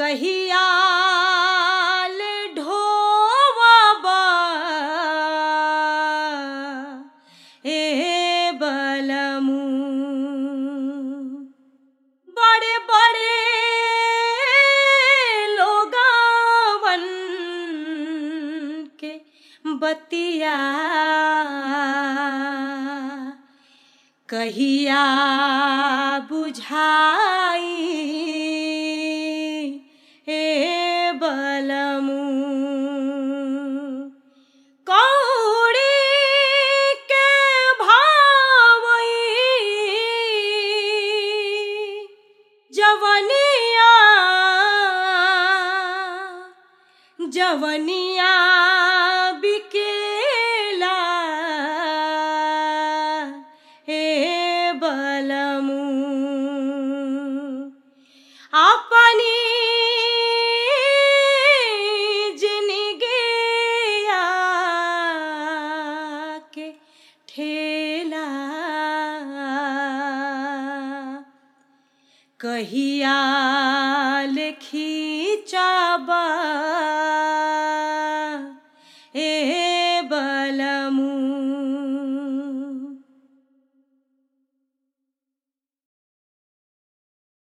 कहिया ले ढोवबा ए बलमू बड़े बड़े लोगावन के बतिया कहिया बुझाई ए बलमू कौड़ी के भावई जवनिया जवनिया बिकेला हे बलमू अपनी जिनगिया के ठेला कहिया लिखी चाबा